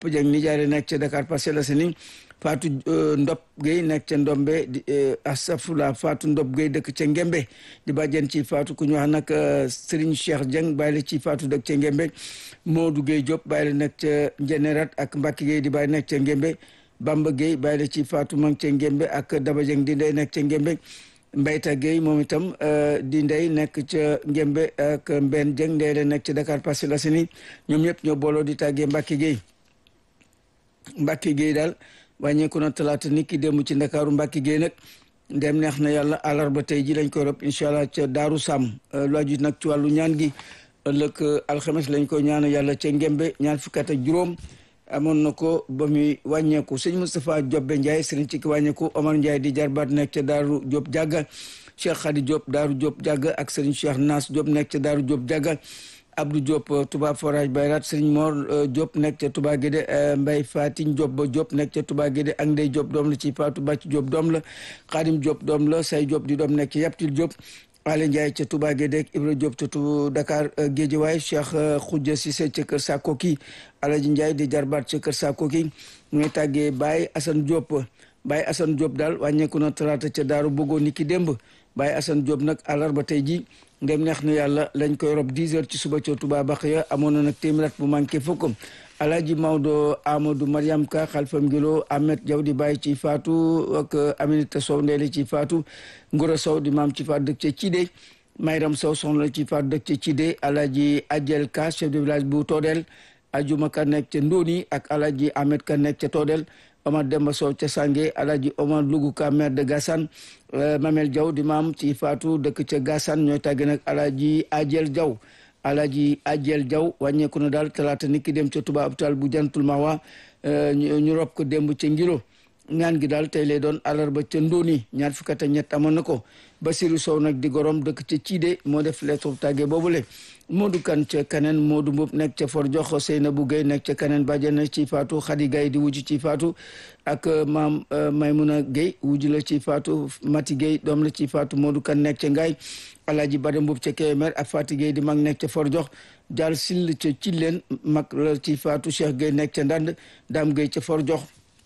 Dieng nijaay nekk ca Dakar Parcelles Assainies Fatou Ndop Gueye nekk ca Ndombe di asafula Fatou Ndop Gueye dëkk ca Ngembe di bàjjen ci Fatou ku ñu wax nag Serigne Cheikh Dieng bàyyi la ci Fatou dëkk ca Ngembe Modou Gueye Diop bàyyi la nekk ca Njenerat ak Mbacke Gueye di bàyyi nekk ca Ngembe Bamba Gueye bàyyi la ci Fatou mang ca Ngembe ak Daba Dieng di ndey nekk ca Ngembe Mbayta Gueye moom itam di ndey nekk ca Ngembe ak Mbenn Dieng ndey la nekk ca Dakar Parcelles Assainies ñoom ñëpp ñoo booloo di tàggee Mbacke Gueye Mbacke Gueye daal wàññeeku na talaata nit ki démb ci ndakaaru Mbacke Gueye nag ndem neex na yàlla àllarba tey ji lañ koy rob incha allah ca Daaru Sam lu aju nag ci wàllu ñaan gi ëllëg alxames lañ koy ñaan yàlla ca Ngembe ñaar fukki at ak juróom amoon na ko ba muy wàññeeku sëñ Moustapha Diobbe Ndiaye sëriñ ci ki wàññeeku Omar Ndiaye di jarbaat nekk ca Daaru Diop Diaga Cheikh Khady Diop Daaru Diop Diaga ak sëriñ Cheikh Nas Diop nekk ca Daaru Diop Diaga Abdou Diop Touba Forage Bayrat Serigne Mor Diop nekk ca Touba Guédé Mbaye Fatin Diop ba Diop nekk ca Touba Guédé ak Ndey Diop doom la ci Fatou Bàcc Diop doom la Khadim Diop doom la Say Diop di doom nekk ca Yaptil Diop Ale Ndiaye ca Touba Guédé Ibra Diop ca Dakar Guédiawaye Cheikh Khoudia Cissé ca Kër Sakoki Alaji Ndiaye di jarbaat ca Kër Sakoki ñooy tàggee Baye Assane Diop Baye Assane Diop daal wàññeeku na talaata ca Daaru Bogo niki démb Baye Assane Diop nag àllarba tey ji ndem neex na yàlla lañ koy rob 10 heures ci suba ca Touba Baxiya amoon na nag téeméer bu manqué fukk Alaaji Maodo Amadou Mariam Ka Xalfam Ngilo Ahmed Diaw di bàyyi ci Fatou ak Aminata Sow ndeeli ci Fatou Ngora Sow di maam ci Fatou dëkk ca Cidé Mayram Sow soxna ci Fatou dëkk ca Cidé Alaaji Adjel Ka chef de village bu Toodel Ajuma Ka nekk ca Ndóoni ak Alaaji Ahmed Ka nekk ca Toodel Omar Demba Sow ca Sange Alaaji Omar Lugu Ka maire de Gassane Mamel Diaw di maam ci Fatou dëkk ca Gassane ñooy tàgge nag Alaaji Adjel Diaw Alaaji Adjel Diaw wàññeeku na daal talaata nit ki dem ca Touba hôpital bu Jantul Mawa ñu rob ko démb ca Ngilo ñaan gi daal tey lay doon àllarba ca Ndóoni ñaar fukki at ak ñett amoon na ko Basiru Sow nag di gorom dëkk ca Ciide moo def lettre tàgge boobule Modou Kan ca Kaneen Modou Mbub nekk ca For Jox Seynabou Gueye nekk ca Kaneen bàjjen ci Fatou Khady Gaye di wujj ci Fatou ak maam Maymuna Gueye wujj la ci Fatou Mati Gueye doom la ci Fatou Modou Kan nekk ca Ngaay Alaaji Bada Mbub ca Kébémer ak Fati Gueye di mag nekk ca For Jox Jaal Sill ca Cilleen mag la ci Fatou Cheikh Gueye nekk ca Ndand Dame Gueye ca For Jox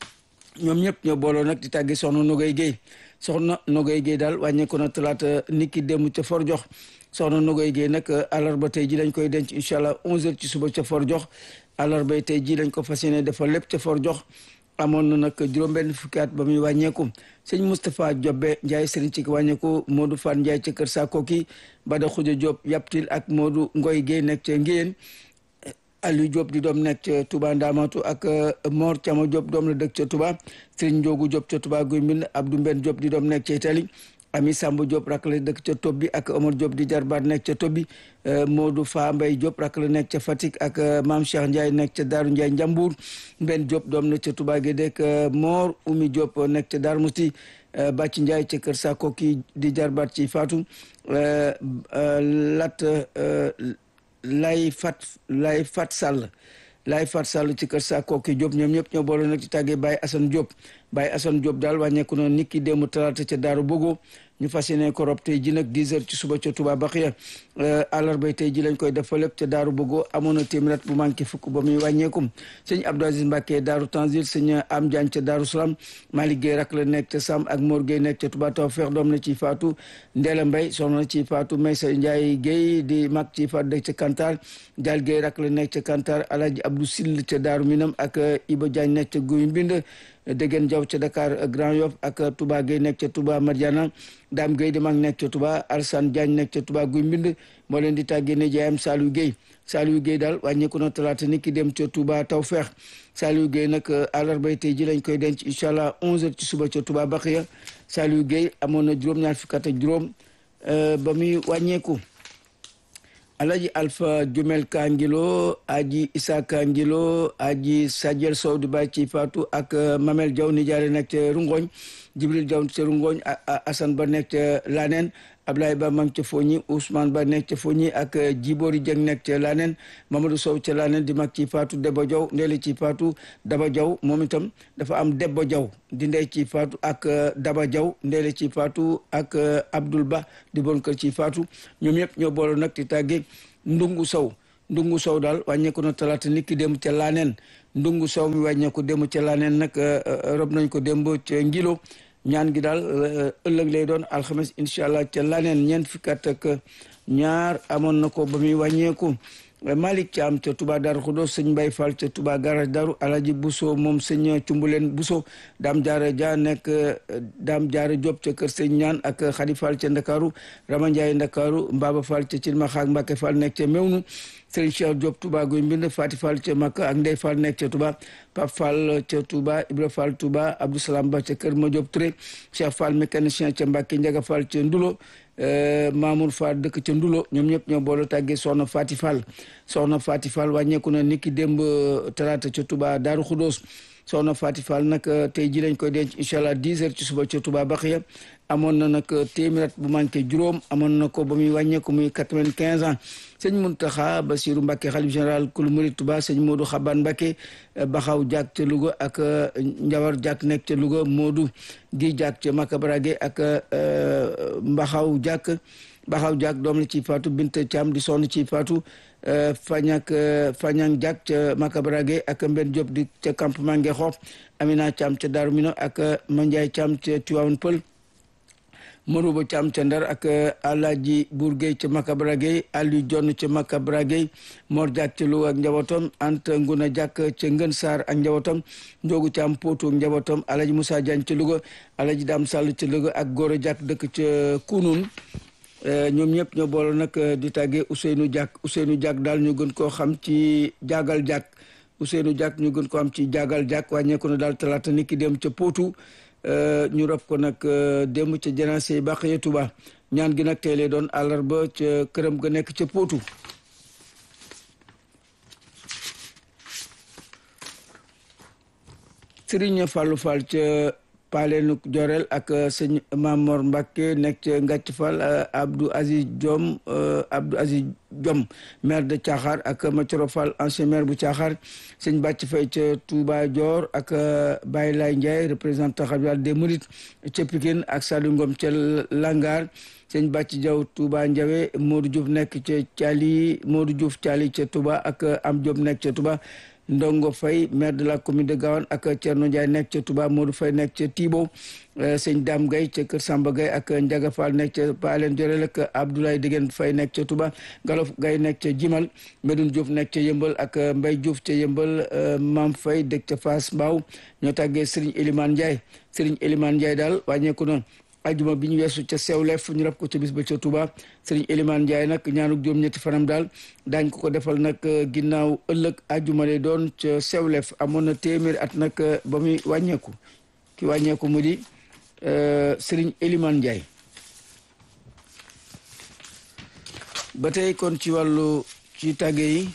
ñoom ñëpp ñoo booloo nag di tàggi soxna Nogay Gueye soxna Nogay Gueye daal wàññeeku na talaata niki démb ca For Jox soxna Nogay Gueye nag àllarba tey ji lañ koy denc incha allah 11h ci suba ca For Jox àllarba tey ji lañ ko fas yéene defal lépp ca For Jox amoon na nag juróom-benn fukki at ba muy wàññeeku sëñ Moustapha Diobbe Ndiaye sëriñ ci wàññeeku Modou Fan Ndiaye ca Kër Sakoki Bada Khoudia Diop Yaptil ak Modou Ngoy Gueye nekk ca Ngéyeen Aliou Diop di doom nekk ca Touba Ndamatu ak Mor Thiama Diop doom la dëkk ca Touba Serigne Ndiogu Diop ca Touba Guy Mbind Abdou Mben Diop di doom nekk ca Italie Ami Samb Diop rak la dëkk ca Tobbi ak Omar Diop di jarbaat nekk ca Tobbi Modou Fa Mbay Diop rak la nekk ca Fatick ak Mame Cheikh Ndiaye nekk ca Daaru Ndiaye Njambour Mben Diop doom na ca Touba Guédé ak Mor Oumy Diop nekk ca Darou Mousti Bàcc Ndiaye ca Kër Sakoki di jarbaat ci Fatou Lat lay fat lay fat sàll lay fat sàll ci kër sa kooki Diop ñoom ñëpp ñoo boole nag ci tàggee Baye Assane Diop Baye Assane Diop daal wàññeeku na nit ki démb talaata ca Daaru Bogo ñu fas yéene ko rob tey ji nag 10 heures ci suba ca Touba Baxiya àllarba tey ji lañ koy def fa lépp ca Daaru Bogo amoon na téeméer bu manqué fukk ba muy wàññeekum sëñ Abdou Aziz Mbacke Daaru Tanzil sëñ Am Diagne ca Daaru Salaam Malick Gueye rak la nekk ca Sam ak Mor Gueye nekk ca Touba Tawfeex doom na ci Fatou Ndéla Mbaye soxna na ci Fatou Maysa Ndiaye Gueye di mag ci Fatou dëkk ca Kantar Dial Gueye rak la nekk ca Kantar Alhaji Abdou Sill ca Daaru Minam ak Iba Diagne nekk ca Guy Mbind Degen Diaw ca Dakar Grand Yoff ak Touba Gueye nekk ca Touba Madiana Dame Gueye di mag nekk ca Touba Alassane Diagne nekk ca Touba Guy Mbind moo leen di tàggee ne jaayam Saliou Gueye Saliou Gueye daal wàññeeku na talaata ni ki dem ca Touba Tawfeex Saliou Gueye nag àllarbay tey ji lañ koy denc incha allah 11h ci suba ca Touba Baxiya Saliou Gueye amoon na juróom-ñaar fukk ak juróom ba muy wàññeeku. Alaji Alpha Jumel Kangilo Aji Issa Kangilo Aji Sajel Sow di bàyyi ci Fatou ak Mamel Diaw nijaare nekk ca Rungoñ Jibril Diaw ca Rungoñ Assane Ba nekk ca Laneen Ablaye Ba mang ca Foñi Ousmane Ba nekk ca Foñi ak Jibori Dieng nekk ca Laneen Mamadou Sow ca Laneen di mag ci Fatou Deba Diaw ndeeli ci Fatou Daba Diaw moom itam dafa am Debba Diaw di ndey ci Fatou ak Daba Diaw ndeeli ci Fatou ak Abdoul Ba di bon kër ci Fatou ñoom yëpp ñoo boole nag di tàggee Ndungu Sow ndungu sow daal wàññeeku na talaata nit ki démb ca laaneen ndungu sow mi wàññeeku démb ca laaneen nag rob nañ ko démb ca ngilo ñaan gi daal ëllëg lay doon alxames incha allah ca laaneen ñeent fukki at ak ñaar amoon na ko ba muy wàññeeku Malick Thiam ca Touba Darou Khoudoss sëñ Mbaye Fall ca Touba garage Darou Alaji Bousso moom sëñ Cumbuleen Bousso Dame Diarra Dia nekk Dame Diarra Diop ca kër sëñ ñaan ak Khady Fall ca Ndakaaru Rama Ndiaye Ndakaaru Mbaba Fall ca Cilma Xaak Mbacke Fall nekk ca Mewnu Serigne Cheikh Diop Touba Guy Mbind Fati Fall ca Makka ak Ndey Fall nekk ca Touba Pape Fall ca Touba Ibra Fall Touba Abdou Salam Ba ca kër Ma Diop Touré Cheikh Fall mécanicien ca Mbacke Ndiaga Fall ca Ndulo Mamour Fall dëkk ca Ndulo ñoom ñëpp ñoo boole tàggee Soxna Fati Fall Soxna Fati Fall wàññeeku na niki démb talaata ca Touba Darou Khoudoss Soxna Fati Fall nag tey ji lañ koy denc incha allah 10 heures ci suba ca Touba Baxiya amoon na nag téeméer bu manqué juróom amoon na ko ba muy wàññeeku muy 95 ans sëñ Muntaxa Basiru Mbàkke xalif général kulu murid Touba sëñ Modou Xaban Mbàkke Baxaw Diak ca Louga ak Njawar Diak nekk ca Louga Modou Gi Diak ca Makabarage ak Mbaxaw Diak Baxaw Diak doom la ci faatu Binta Thiam di sonn ci faatu Fañak Fañang Diak ca Makabarage ak Mben Diop di ca campement Ngexo Amina Thiam ca Darou Mino ak Mandiaye Thiam ca Tivaouane Peulh Marouba Thiam ca Ndar ak Alaaji Bourguey ca Makabra Gueye Aliou Jonn ca Makabra Gueye Mor Diak ca Louga ak njabootam Anta Nguna Diak ca Ngën Sarr ak njabootam Ndiogu Thiam Potou ak njabootam Alaaji Moussa Diagne ca Louga Alaaji Dam Sall ca Louga ak Gora Diak dëkk ca Kounoun ñoom ñëpp ñoo boole nag di tàggee Ousseynou Diak Ousseynou Diak daal ñu gën koo xam ci Jaagal Diak Ousseynou Diak ñu gën koo xam ci Jaagal Diak wàññeeku na daal talaata nit ki dem ca Potou ñu rob ko nag démb ca janaase Baxiya Tuba ñaan gi nag tey lay doon àllarba ca këram ga nekk ca Potou Serigne Fallou Fall ca Paleenu Jorel ak sëñ Mamor Mbacke nekk ca Ngàcc Fall Abdou Aziz Diom Abdou Aziz Diom maire de Thiakhar ak Mathioro Fall ancien maire bu Thiakhar sëñ Bàcc Fay ca Touba Dior ak Baye Lay Ndiaye représentant xabial des Mourides ca Pikine ak Saliou Ngom ca Langar sëñ Bàcc Diaw Touba Ndiawe Modou Diouf nekk ca Thiali Modou Diouf Thiali ca Touba ak Am Diop nekk ca Touba Ndongo Faye maire de la commune de Gawane ak Thierno Ndiaye nekk ca Touba Modou Faye nekk ca Tibo sëñ Dame Gaye ca Kër Samba Gaye ak Ndiaga Fall nekk ca Palen Jorel ak Abdoulaye Degen Faye nekk ca Touba Galof Gaye nekk ca Jimal Medoune Diouf nekk ca Yëmbal ak Mbaye Diouf ca Yëmbal Mam Faye dëkk ca Fass Mbao ñoo tàggee Serigne Elimane Ndiaye Serigne Elimane Ndiaye daal wàññeeku na ajuma bi ñu weesu ca Sewlef ñu rab ko ca bis ba ca Touba Serigne Elimane Ndiaye nag ñaanuk juróom ñetti fanam daal daañ ko ko defal nag ginnaaw ëllëg ajuma lay doon ca Sewlef amoon na téeméeri at nag ba muy wàññeeku ki wàññeeku mu di Serigne Elimane Ndiaye ba tey kon ci wàllu ci tàgge yi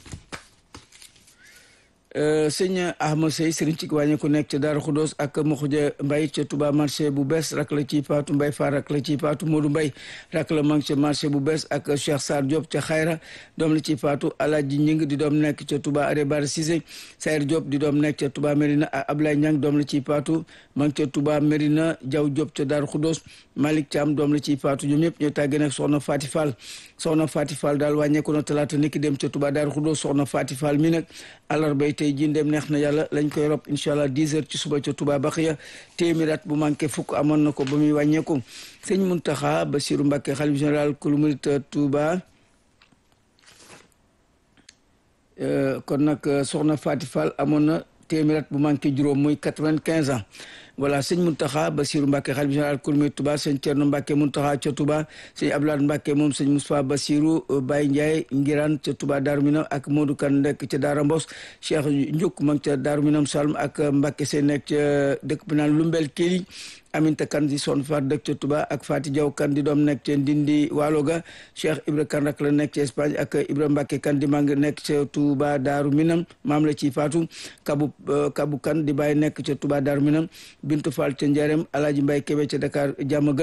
sëñ Ahmad Sey sëriñ ci wàññi ku nekk ca Daaru Xudoos ak Moxuja Mbay ca Touba marché bu bees rak la ci faatu Mbay Faar rak la ci faatu Modou Mbay rak la mang ca marché bu bees ak Cheikh Sarr Diop ca Xayra doom la ci faatu Alaaji Ñing di doom nekk ca Touba Are Bar Cissé Sayr Diop di doom nekk ca Touba Mérina ak Ablaye Ñang doom la ci faatu mang ca Touba Mérina Jaw Diop ca Daaru Xudoos Malick Thiam doom la ci faatu ñoom ñëpp ñoo tàggee nag soxna Fati Fall soxna Fati Fall daal wàññeeku na talaata niki dem ca Touba Daaru Xudoos soxna Fati Fall mi nag àllarbay tey jii ndem neex na yàlla lañ koy rob incha allah 10 heures ci suba ca Touba Baxiya téeméer at bu manqué fukk amoon na ko ba muy wàññeeku sëñ Muntaxa Basiru Mbàkke xalif général kulu murit Touba kon nag soxna Fati Fall amoon na téeméer at bu manqué juróom muy 95 ans voilà sëñ Muntaxa Basiru Mbàkke xalif général kulu murit Touba sëñ Cerno Mbàkke Muntaxa ca Touba sëñ Abdoulaye Mbàkke moom sëñ Moustapha Basiru Baye Ndiaye Ngiraan ca Touba Daaru Minam ak Modou Kan nekk ca Daara Mbos Cheikh Ndiouk ma ngi ca Daaru Minam Salm ak Mbàkke seen nekk ca dëkk bi naan Lumbel Kéli Aminta Kan di son faat dëkk ca Touba ak Fati Diaw Kan di doom nekk ca Ndindi Waalo ga Cheikh Ibra Kan rak la nekk ca Espagne ak Ibra Mbàkke Kan di mang nekk ca Touba Daaru Minam maam la ci faatu Kabu Kabu Kan di bàyyi nekk ca Touba Daaru Minam Bintu Fall ca Njarem Alaaji Mbay Kebe ca Dakar jàmm gën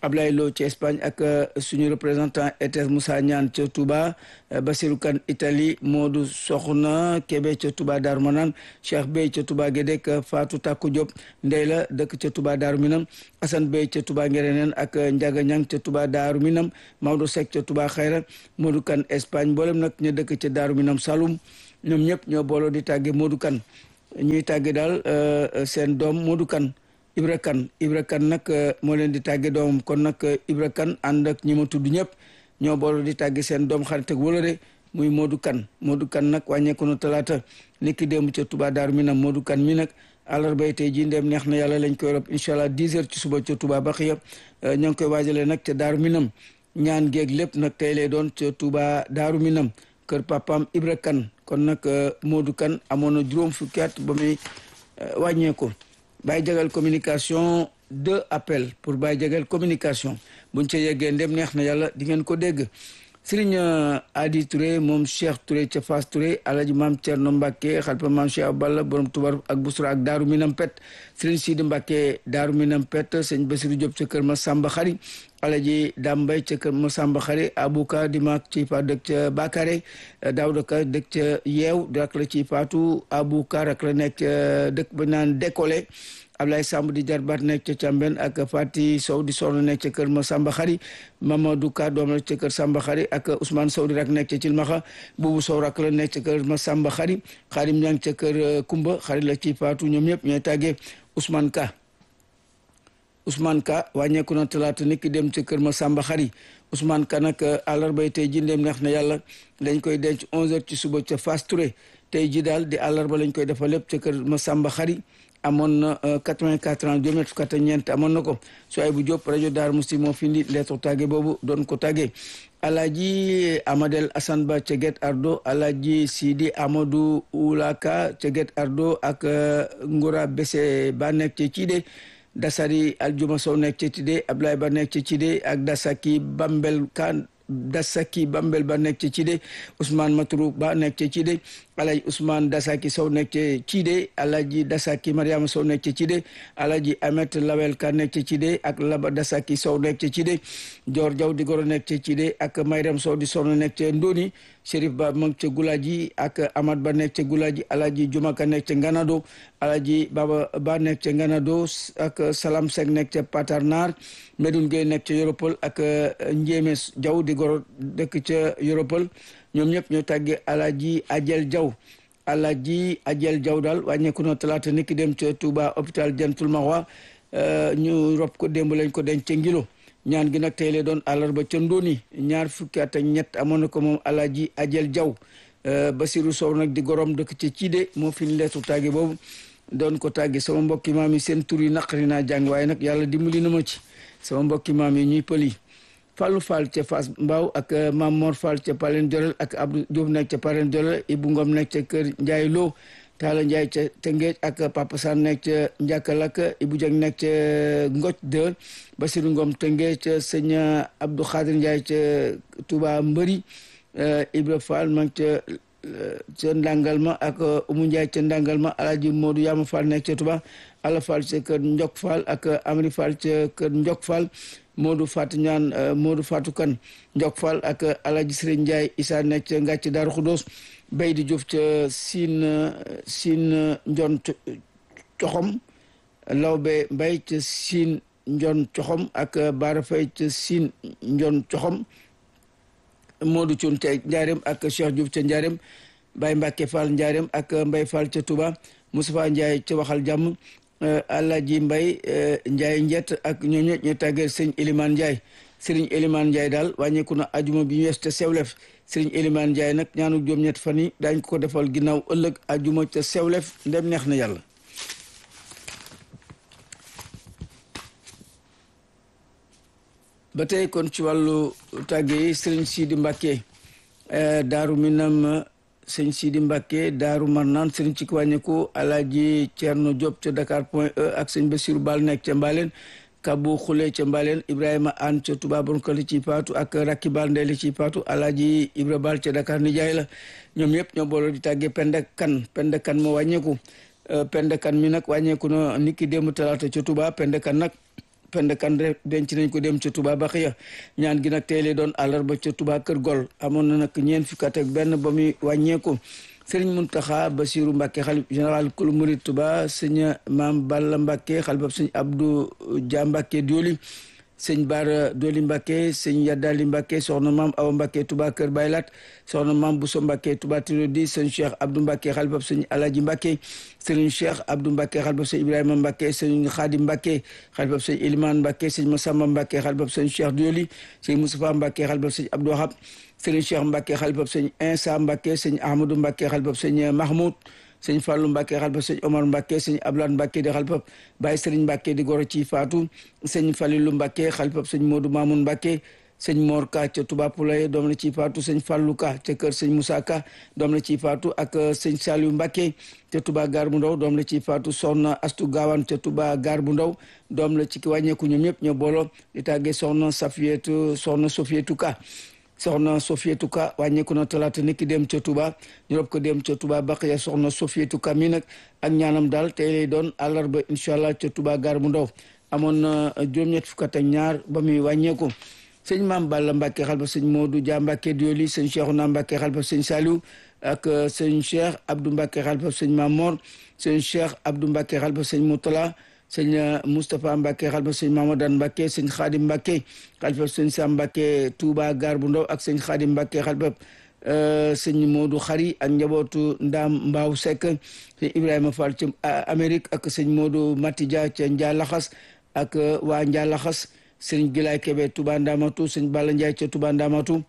Ablaye Lo ci Espagne ak suñu représentant ETS Moussa Niane ca Touba Basirou Kane Italie Modou Soxna Kébé ca Touba Darou Manane Cheikh Bey ca Touba Gédek Fatou Takou Diop Ndey la dëkk ca Touba Darou Minam Assane Bey ca Touba Ngereneen ak Ndiaga Niang ca Touba Darou Minam Maodo Seck ca Touba Xayra Modou Kane Espagne mboolem nag ñu dëkk ca Darou Minam Saloum ñoom ñëpp ñoo booloo di tàgge Modou Kane ñuy tàgge daal seen doom Modou Kane Ibra Kane Ibra Kane nag moo leen di tàgge doomam kon nag Ibra Kane ànd ak ñi ma tudd ñëpp ñoo booloo di tàgge seen doom xarit ak wëlëre muy Modou Kane Modou Kane nag wàññeeku na talaata niki démb ca Touba Darou Minam Modou Kane mi nag àllarbay tey jii ndem neex na yàlla lañ koy rob incha allah 10 heures ci suba ca Touba Baxiya ñoo ngi koy waajalee nag ca Darou Minam ñaan géeg lépp nag tey lay doon ca Touba Darou Minam kër papaam Ibra Kane kon nag Modou Kane amoon na juróom fukki at ba muy wàññeeku Baye Jagal communication deux appels pour Baye Jagal communication buñ ca yeggee ndem neex na yàlla di ngeen ko dégg Serigne Adi Touré moom Cheikh Touré ca Fass Touré alaji maam Thierno Mbacke xalpa maam Cheikh Balla borom tubar ak busra ak Daaru Minam Pet Serigne Sidi Mbacke Daaru Minam Pet sëñ Bassirou Diop ca kër ma Samba Xari alaji Dambay ca kër ma Samba Xari Abouka di maak ci fa dëkk ca Bakare Daouda Ka dëkk ca Yeew rak la ci Faatu Abouka rak la nekk ca dëkk ba naan décollé Ablaye Samb di jarbaat nekk ca Càmben ak Fati Sow di soxna nekk ca kër ma Samba Xari Mamadou Ka doom la ca kër Samba Xari ak Ousmane Sow di rak nekk ca Cilmaxa Buubu Sow rak la nekk ca kër ma Samba Xari Xarim Ñang ca kër Kumba xari la ci Faatu ñoom ñëpp ñooy tàggee Ousmane Ka Ousmane Ka wàññeeku na talaata nit ki dem ca kër ma Samba Xari Ousmane Ka nag àllarbay tey ji ndem neex na yàlla dañ koy denc 11h ci suba ca Fass Touré tey ji daal di àllarba lañ koy defal lépp ca kër ma Samba Xari amoon na 84 ans juróom fukk ak ñeent amoon na ko sooy bu Diop rajo Darou Mousty moo fi indi lettre tàgge boobu doon ko tàgge Alaaji Amadel Assane Ba ca Guet Ardo Alaaji Sidi Amadou Oulaka ca Guet Ardo ak Ngora Bese ba nekk ca Cide Dasari Aljuma Sow nekk ca Cide Ablaye Ba nekk ca Cide ak Dasaki Bambel Kan Dasaki Bambel ba nekk ca Cide Ousmane Matrou ba nekk ca Cide Alaji Ousmane Dasaki Sow nekk ca Cide Alaji Dasaki Mariama Sow nekk ca Cide Alaji Amet Lawel Ka nekk ca Cide ak Laba Dasaki Sow nekk ca Cide Dior Diaw di goro nekk ca Cide ak Mayram Sow di soxna nekk ca Ndoni Chérif Ba mag ca Gulaji ak Amad Ba nekk ca Gulaji Alaji Jumaka nekk ca Nganado Alaji Baba Ba nekk ca Nganado ak Salam Seck nekk ca Patarnar Medoune Gueye nekk ca Yoropol ak Njéeme Diaw di goro dëkk ca Yoropol ñoom ñëpp ñoo tàggee Alaji Ajel Diaw Alaji Ajel Diaw daal wàññeeku na talaata niki dem ca Touba hôpital Jantul Mahwa ñu rob ko démb lañ ko denc ca Ngilo ñaan gi nag tey lay doon àllarba ca Ndoni ñaar fukki at ak ñett amoon na ko moom Alaji Ajel Diaw Basiru Sow nag di gorom dëkk ca Ciide moo fi ñu leetu tàgge boobu doon ko tàgge sama mbokki maam yi seen tur yi naqari naa jàng waaye nag yàlla dimbali na ma ci sama mbokki maam yi ñuy pël yi Fallou Fall ca Fass Mbao ak Mam Mor Fall ca Palen Jolel ak Abdou Diouf nekk ca Palen Jolel Ibou Ngom nekk ca kër Ndiaye Lo Talla Ndiaye ca Tëngéej ak Papa San nekk ca Njakkalak Ibou Dieng nekk ca Ngoc 2 Basirou Ngom Tëngéej ca sëñ Abdou Khadir Ndiaye ca Touba Mbëri Ibra Fall ma ca ca Ndangalma ak Umu Ndiaye ca Ndangalma Alaaji Modou Yama Fall nekk ca Touba Ala Fall ca kër Njok Fall ak Amri Fall ca kër Njok Fall Modou Fatou ñaan Modou Fatou Kan Njok Fall ak Alaji Sëriñ Ndiaye Issa nekk ca Ngàcc Daaru Xudoos Bay di Diouf ca Siin Siin Njon Coxom Lawbe Mbay ca Siin Njon Coxom ak Baara Fay ca Siin Njon Coxom Modou Cuun ca Njaareem ak Cheikh Diouf ca Njaareem Baye Mbàkke Fall Njaareem ak Mbay Fall ca Touba Moustapha Ndiaye ca Waxal Jàmm Alaaji Mbay Njaay njet ak ñooñu ñu tàggee sëñ Eliman Njaay sëriñ Eliman Njaay daal wàññeeku na ajuma bi ñu wees ca Sewlef sëriñ Eliman Njaay nag ñaanu juróom-ñett fan yi daañ ko defal ginnaaw ëllëg ajuma ca Sewlef ndem neex na yàlla ba tey kon ci wàllu tàgge yi sëriñ Sidi Mbàkke Daaru Minam sëñ Sidi Mbacke Daaru Marnaan sëriñ ci wàññeeku Alaaji Ceerno Diop ca Dakar point e ak sëñ Basiru Baal nekk ca Mbaleen Kabu Xule ca Mbaleen Ibrahima An ca Touba Bonkali ci Paatu ak Rakki Baal Ndeyli ci Paatu Alaaji Ibra Baal ca Dakar nijaay la ñoom ñëpp ñoo booloo di tàggee Penda Kan Penda Kan moo wàññeeku Penda Kan mi nag wàññeeku na niki démb talaata ca Touba Penda Kan nag Penda Kande denc nañ ko dem ca Touba Baxiya ñaan gi nag tey lay doon àllarba ca Touba Kër Gol amoon na nag ñeent fukki at ak benn ba muy wàññeeku sëriñ Muntaxa Basiru Mbàkke xalif général kulu murid Touba sëñ Maam Balla Mbàkke xalifab sëñ Abdou Dia Mbàkke Dioli sëñ Baara Doli Mbàkke sëñ Yaddali Mbàkke soxna Maam Awa Mbàkke Touba Kër Baylat soxna Maam Bousso Mbàkke Touba Tirodi sëñ Cheikh Abdou Mbàkke xalifab sëñ Alaji Mbàkke sëriñ Cheikh Abdou Mbàkke xalifab sëñ Ibrahima Mbàkke sëñ Xaadim Mbàkke xalifab sëñ Ilimaan Mbàkke sëñ Masamba Mbàkke xalifab sëñ Cheikh Dioli sëñ Moustapha Mbàkke xalifab sëñ Abdou Wahab sëriñ Cheikh Mbàkke xalifab sëñ Insa Mbàkke sëñ Ahmadou Mbàkke xalifab sëñ Mahmoud sëñ Fallou Mbàkke xalifab sëñ Omar Mbàkke sëñ Ablan Mbàkke di xalifab Baye sëriñ Mbàkke di goro ci faatu sëñ Falilu Mbàkke xalifab sëñ Modou Mamoun Mbàkke sëñ Mor Ka ca Touba Poulaye doom la ci faatu sëñ Fallou Ka ca kër sëñ Moussa Ka doom la ci faatu ak sëñ Saliou Mbàkke ca Touba Gaar bu Ndaw doom la ci faatu soxna Astu Gaawaan ca Touba Gaar bu Ndaw doom la ci ki wàññeeku ñoom ñëpp ñoo booloo di tàggee soxna Safietu soxna Sofietu Ka soxna Sofietu Ka wàññeeku na talaata niki dem ca Touba ñu rob ko dem ca Touba Baqiya soxna Sofietu Ka mi nag ak ñaanam daal tey lay doon àllarba incha allah ca Touba Gaar bu Ndaw amoon na juróom-ñett fukk ak ñaar ba muy wàññeeku sëñ Maam Balla Mbàkke xalfa sëñ Modou Dia Mbàkke Dioli sëñ Cheikhouna Mbàkke xalfa sëñ Saliou ak sëñ Cheikh Abdou Mbàkke xalfa sëñ Mamor sëñ Cheikh Abdou Mbàkke xalfa sëñ Moutala sëñ Moustapha Mbacke xalfa sëñ Mamadan Mbacke sëñ Xaadim Mbacke xalfa sëñ Sam Mbacke Touba Gaar bu Ndaw ak sëñ Xaadim Mbacke xalfa sëñ Modou Xari ak njabootu Ndaam Mbaaw Seck sëñ Ibrahima Fall ci Amérique ak sëñ Modou Matidia ca Ndialaxas ak waa Ndialaxas sëñ Gilaay Kebe Touba Ndamatu sëñ Balla Ndiaye ca Touba Ndamatu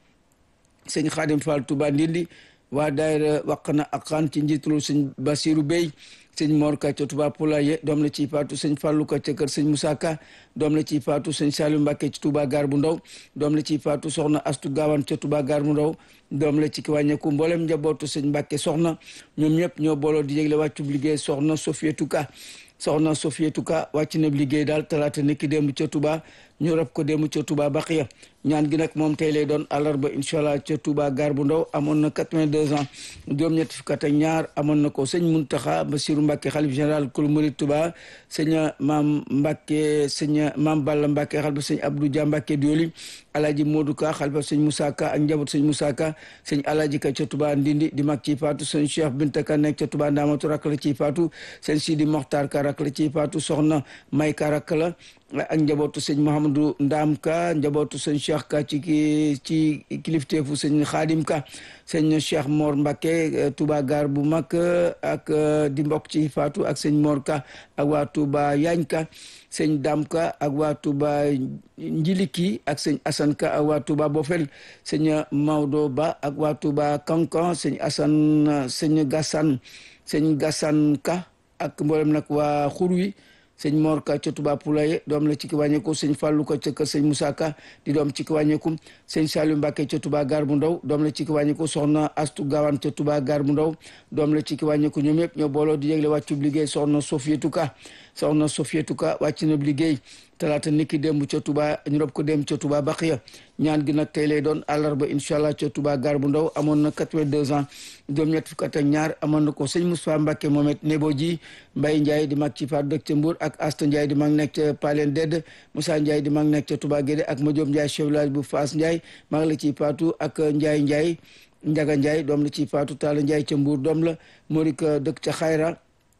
sëñ Xaadim Fall Touba Ndindi waa daayira waqna ak xaan ci njiitalu sëñ Basiru Bey sëñ Mor Ka ca Touba Poulaye doom la ciy faatu sëñ Fallou Ka ca kër sëñ Moussa Ka doom la ciy faatu sëñ Saliou Mbacke ci Touba Gaar bu Ndaw doom la ciy faatu soxna Astu Gaawaan ca Touba Gaar bu Ndaw doom la ci ki wàññeeku mboolem njabootu sëñ Mbacke soxna ñoom ñëpp ñoo booloo di yëgle wàccub liggéey soxna Sofietu Ka soxna Sofietu Ka wàcc na liggéey daal talaata niki démb ca Touba ñu rab ko démb ca Touba Baqiya ñaan gi nag moom tey lay doon àllarba incha allah ca Touba Gaar bu Ndaw amoon na 82 ans juróom-ñetti fukk ak ñaar amoon na ko sëñ Muntaxa Basiru Mbàkke xalif général kul murid Touba sëñ maam Mbàkke sëñ maam Balla Mbàkke xalifa sëñ Abdou Dia Mbàkke Dioli alaaji Modou Ka xalifa sëñ Moussa Ka ak njaboot sëñ Moussa Ka sëñ alaaji Ka ca Touba Ndindi di mag ciy faatu sëñ Cheikh Binta Ka nekk ca Touba Ndamatu rak la ciy faatu sëñ Sidi Mokhtar Ka rak la ciy faatu soxna May Ka rak la ak njabootu sëñ Mouhamadou Ndam Ka njabootu sëñ Cheikh Ka ci ki ci kilifteefu sëñ Xaadim Ka sëñ Cheikh Mor Mbacke Touba Gaar bu mag ak di mbokk ci faatu ak sëñ Mor Ka ak waa Touba Yaañ Ka sëñ Dam Ka ak waa Touba Njiliki ak sëñ Assane Ka ak waa Touba Bofel sëñ Maodo Ba ak waa Touba Kankan sëñ Assane sëñ Gassane sëñ Gassane Ka ak mboolem nag waa xur wi sëñ Mor Ka ca Touba Poulaye doom la ci ki wàññeeku sëñ Fallou Ka ca kër sëñ Moussa Ka di doom ci ki wàññeeku sëñ Saliou Mbacke ca Touba Gaar bu Ndaw doom la ci ki wàññeeku soxna Astu Gaawaan ca Touba Gaar bu Ndaw doom la ci ki wàññeeku ñoom yëpp ñoo booloo di yëgle wàccub liggéey soxna Sofietu Ka soxna Sofietu Ka wàcc na liggéey talaata niki démb ca Touba ñu rob ko démb ca Touba Baqiya ñaan gi nag tey lay doon àllarba incha allah ca Touba Gaar bu Ndaw amoon na 82 ans juróom-ñett fukk ak ñaar amoon na ko sëñ Moustapha Mbacke Mohamed Nebo ji Mbaye Ndiaye di mag ci faat dëkk ca Mbour ak Asta Ndiaye di mag nekk ca Palen Dedd Moussa Ndiaye di mag nekk ca Touba Guédé ak Madiom Ndiaye chef village bu Fass Ndiaye mag la ciy faatu ak Ndiaye Ndiaye Ndiaga Ndiaye doom la ciy faatu Talla Ndiaye ca Mbour doom la Morika dëkk ca Xayra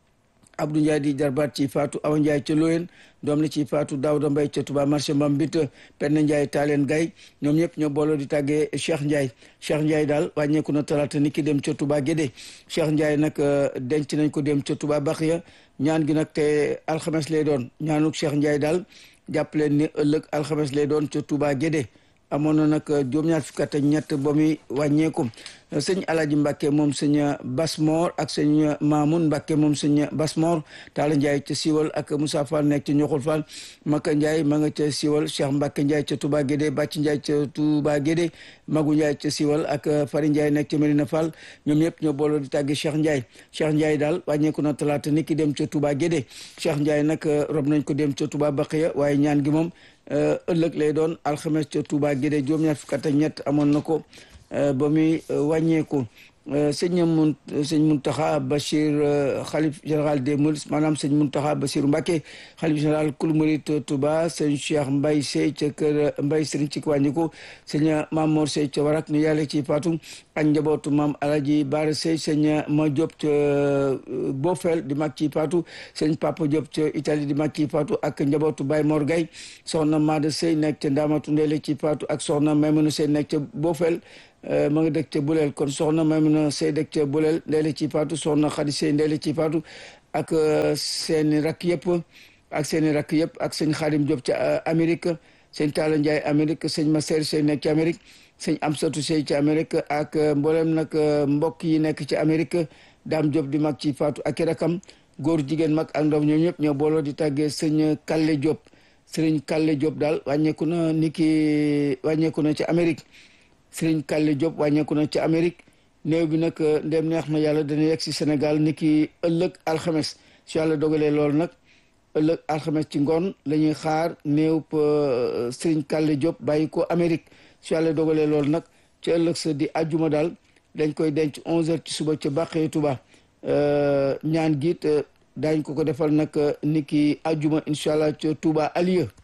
Abdou Ndiaye di jarbaat ci faatu Awa Ndiaye ca Loyen doom la ci faatu Daouda Mbaye ca Touba marché Mbambit Penn Ndiaye Taaleen Gay ñoom ñëpp ñoo booloo di tàggee Cheikh Ndiaye Cheikh Ndiaye daal wàññeeku na talaata ni ki dem ca Touba Guédé Cheikh Ndiaye nag denc nañ ko dem ca Touba Baxiya ñaan gi nag te alxames lay doon ñaanuk Cheikh Ndiaye daal jàpp leen ni ëllëg alxames lay doon ca Touba Guédé amoon na nag juróom-ñaar fukk ak ñett ba muy wàññeeku sëñ Alaji Mbacke moom sëñ Basmor ak sëñ Mamoun Mbacke moom sëñ Basmor Talla Ndiaye ca Siwal ak Moussa Fall nekk ca Ñoxul Fall Maka Ndiaye ma nga ca Siwal Cheikh Mbacke Ndiaye ca Touba Guédé Bàcc Ndiaye ca Touba Guédé Magu Ndiaye ca Siwal ak Fari Ndiaye nekk ca Medina Fall ñoom ñëpp ñoo booloo di tàggi Cheikh Ndiaye Cheikh Ndiaye daal wàññeeku na talaata ni ki dem ca Touba Guédé Cheikh Ndiaye nag rob nañ ko dem ca Touba Baqiya waaye ñaan gi moom ëllëg lay doon alxames ca Touba Guédé juróom-ñaar fukk ak ñett amoon na ko ba muy wàññeeku sëñ mun sëñ Muntaxa Bachir xalif général des Mourides maanaam sëñ Muntaxa Bachir Mbacke xalif général kul murid Touba sëñ Cheikh Mbaye Sey ca kër Mbaye Sëriñ ci wàññiku sëñ Mamor Sey ca warak nu yàlla ci faatu ak njabootu maam Alaji Baara Sey sëñ Ma Diop ca Bofel di mag ci faatu sëñ Papa Diop ca Italie di mag ci faatu ak njabootu Baye Mor Gay soxna Maada Sey nekk ca Ndaamatu Ndeele ci faatu ak soxna Maymuna Sey nekk ca Bofel ma nga dëkk ca buleel kon soxna Maymuna Sey dëkk ca buleel ndeele ci faatu soxna Xadi Sey ndeele ci faatu ak seeni rakk yëpp ak seeni rakk yëpp ak sëñ Xaadim Diop ca Amérique sëñ Taala Njaay Amérique sëñ Maseer Sey nekk ci Amérique sëñ Amsatu Sey ci Amérique ak mboolem nag mbokk yi nekk ci Amérique Daam Diop di mag ci faatu ak i rakam góor jigéen mag ak ndaw ñoom ñëpp ñoo booloo di tàggee sëñ Kalle Diop sëriñ Kalle Diop daal wàññeeku na ni ki wàññeeku na ci Amérique Sëriñ Kalle Diop wàññeeku na ci Amérique néew bi nag ndem neex na yàlla dana yegg si Sénégal ni ki ëllëg alxames su yàlla dogalee loolu nag ëllëg alxames ci ngoon la ñuy xaar néew Sëriñ Kalle Diop bàyyi ko Amérique su yàlla dogalee loolu nag ci ëllëg sa di ajjuma daal dañ koy denc 11h ci suba ca Bàqee Tuba ñaan giit daañ ko ko defal nag ni ki ajjuma incha allah ca Tuba Alieu